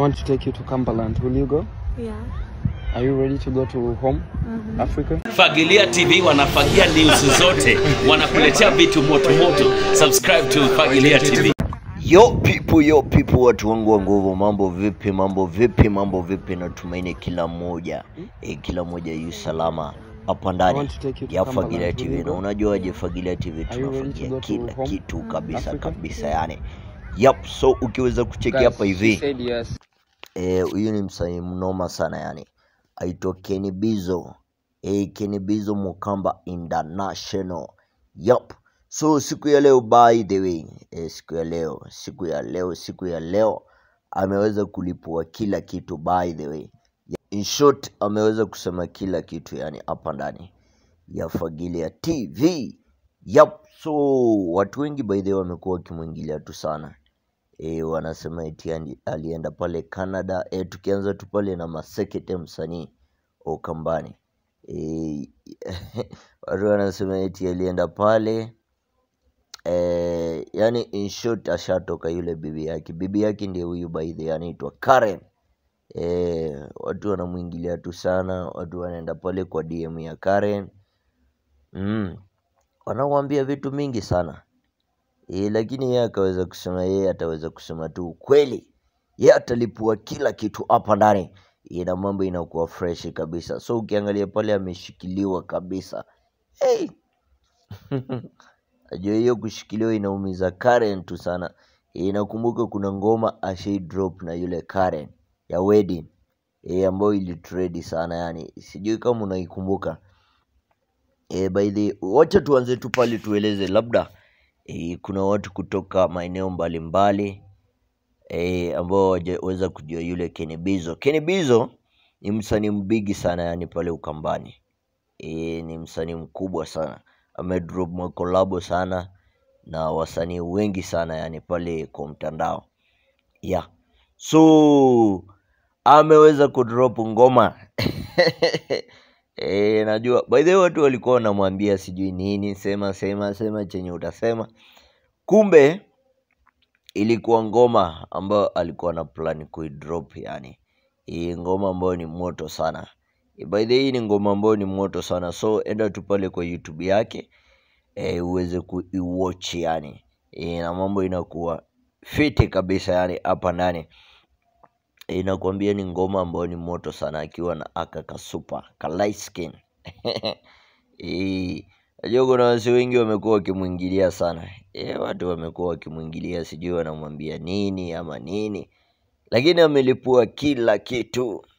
want to take you to Cumberland. Will you go? Yeah. Are you ready to go to home, Mhm. Africa? Fagilia TV wanafagia news zote, wanakuletea vitu moto moto. Subscribe to Fagilia TV. Yo people, yo people, watu wangu wa nguvu, mambo vipi? Mambo vipi? Mambo vipi? Natumaini kila mmoja eh, kila mmoja yu salama hapa I ndani want to take you to ya Cumberland. Fagilia Will TV. you Na go? unajuaje Fagilia TV Are you ready to tunafagia go to kila home, kitu kabisa Africa? kabisa, yani yep. So ukiweza kucheki Guys, hapa she hivi said yes. eh, huyu ni msanii mnoma sana yani, aitwa Kenny Bizo eh, Kenny Bizo Mukamba International yup. So siku ya leo by the way eh, siku ya leo siku ya leo siku ya leo ameweza kulipua kila kitu by the way. In short ameweza kusema kila kitu yani hapa ndani ya Fagilia TV. Yup. So watu wengi by the way wamekuwa wakimwingilia tu sana e, wanasema eti ali- alienda pale Canada. E, tukianza tu pale na Masekete msanii Okambani e, watu wanasema eti alienda pale e, yani in short ashatoka yule bibi yake. Bibi yake ndiye huyu by the way anaitwa Karen. E, watu wanamwingilia tu sana, watu wanaenda pale kwa DM ya Karen mm, wanamwambia vitu mingi sana e, lakini yeye akaweza kusema yeye ataweza kusema tu ukweli, yeye atalipua kila kitu hapa ndani e, na mambo inakuwa fresh kabisa. So ukiangalia pale ameshikiliwa kabisa hey. Najua hiyo kushikiliwa inaumiza Karen tu sana. E, nakumbuka kuna ngoma ashai drop na yule Karen ya wedding e, ambayo ilitredi sana yani, sijui kama unaikumbuka. E, by the wacha tuanze tu pale tueleze labda e, kuna watu kutoka maeneo mbalimbali e, ambao hawajaweza kujua yule Kenny Bizo. Kenny Bizo ni msanii mbigi sana yani pale Ukambani e, ni msanii mkubwa sana, amedrop makolabo sana na wasanii wengi sana yani pale kwa mtandao yeah. So ameweza kudrop ngoma e, najua by the way watu walikuwa wanamwambia sijui nini, sema sema sema chenye utasema, kumbe ilikuwa ngoma ambayo alikuwa na plan kuidrop yani hii ngoma ambayo ni moto sana Eh, by the way hii ni ngoma ambayo ni moto sana so enda tu pale kwa youtube yake e, uweze kuiwatch yani e, na mambo inakuwa fiti kabisa yani hapa ndani e, inakwambia ni ngoma ambayo ni moto sana akiwa na aka kasupa ka light skin Eh, Najua kuna wasi wengi wamekuwa wakimwingilia sana e, watu wamekuwa wakimwingilia, sijui wanamwambia nini ama nini, lakini amelipua kila kitu